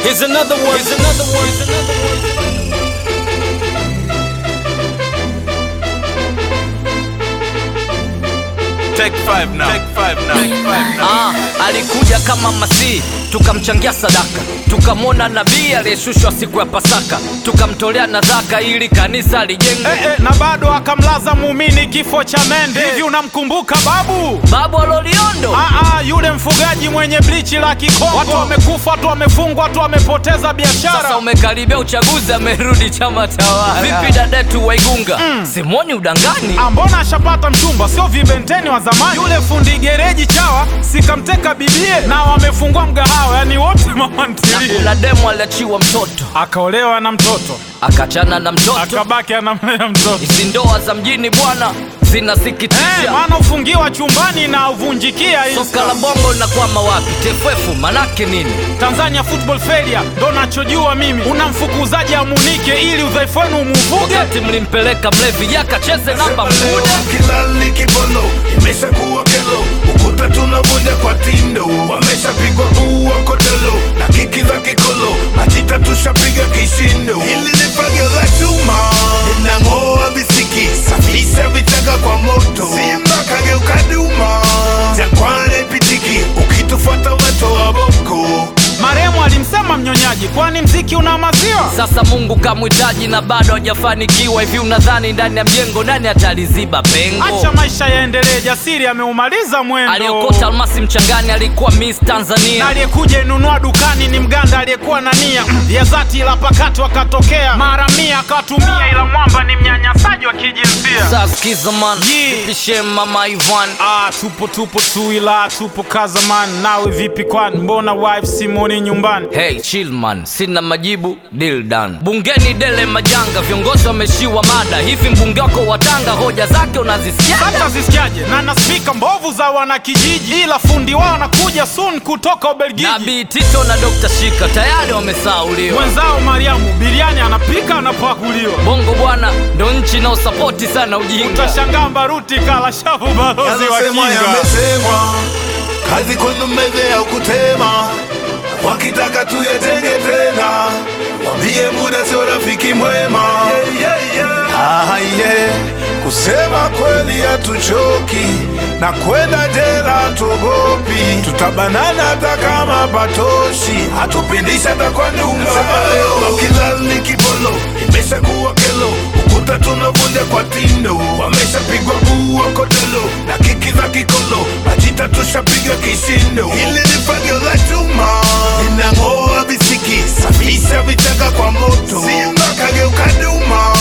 Here's another one. Here's another one. Here's another one. Take five now. Take five now. Take five now. Ah, alikuja kama Masihi, tukamchangia sadaka, tukamwona nabii aliyeshushwa siku ya Pasaka, tukamtolea nadhaka ili kanisa lijengwe. Eh, eh, na bado akamlaza muumini kifo cha mende. Hivi unamkumbuka babu? Babu Aloliondo Ah, ah, yule mfugaji mwenye blichi la Kikongo. Watu wamekufa, watu wamefungwa, watu wamepoteza biashara. sasa umekaribia uchaguzi, amerudi chama tawala. Vipi dadetu Waigunga, simoni udangani? Ah, mbona ashapata mchumba, sio vibenteni wa zamani. Yule fundi gereji chawa sikamteka bibie, na wamefungua mgahawa, yani wote mama ntilie. Kuna demu aliachiwa mtoto, Akaolewa na mtoto, akachana na mtoto. akabaki anamlea mtoto. Hizi ndoa za mjini bwana Eh, zinasikitisha. maana ufungiwa chumbani na uvunjikia Soka la bongo linakwama wapi? TFF manake nini? Tanzania football failure ndo nachojua mimi. Unamfukuzaji amunike ili udhaifu wenu umuvuge. Wakati mlimpeleka mlevi yakacheze namba mkude kilali kibolo imeshakuwa kelo ukuta tunavunja kwa tindo wameshapigwa ua kodolo na kiki za kikolo majita tushapiga kishindo hili ni fagio la chuma linang'oa visiki safisha vichaka kwa moto simba kageuka duma jakwane pitiki ukitufuata wetoa boko Maremu alimsema mnyonyaji, kwani mziki una maziwa? Sasa Mungu kamhitaji na bado hajafanikiwa. Hivi unadhani ndani ya mjengo nani ataliziba pengo? Acha maisha yaendelee, jasiri ameumaliza mwendo. Aliokota almasi mchangani alikuwa Miss na Tanzania. aliyekuja inunua dukani ni mganda aliyekuwa na nia ya dhati, ila pakati wakatokea mara mia akawatumia, ila mwamba ni mnyanyasaji wa kijinsia. Sasa sikiza man, Yeah. pishe mama Ivan Ah, tupo tupo tu, ila tupo kazaman. Nawe vipi kwani, mbona wife simoni nyumbani? Hey chill man, sina majibu, deal done. Bungeni dele majanga, viongozi wameshiwa mada. Hivi mbunge wako wa Tanga hoja zake unazisikia? hata zisikiaje na na spika mbovu za wanakijiji, ila fundi wao anakuja soon kutoka Ubelgiji. Nabii Tito na Dr. Shika tayari wamesauliwa. Mwenzao Mariamu biriani anapika anapakuliwa, Bongo bwana ndo nchi inayosapoti sana ujinga. utashangaa Mbaruti kala shavu balozi wa Yanasemwa kinga. yamesemwa, kazi kwenu meze ya kutema, wakitaka tuyatenge tena, wambie muda sio rafiki mwema. Ah, yeah. Kusema kweli hatuchoki na kwenda jela hatuogopi, tutabanana hata kama patoshi, hatupindisha hata kwa nyumba. Kilali kibolo imeshakuwa kelo, ukuta tunavunja kwa tindo, wameshapigwa bua kodolo na kiki za kikolo, majita tushapiga kishindo. Hili ni fagio la chuma linang'oa visiki, safisha vichaka kwa moto, simba kageuka duma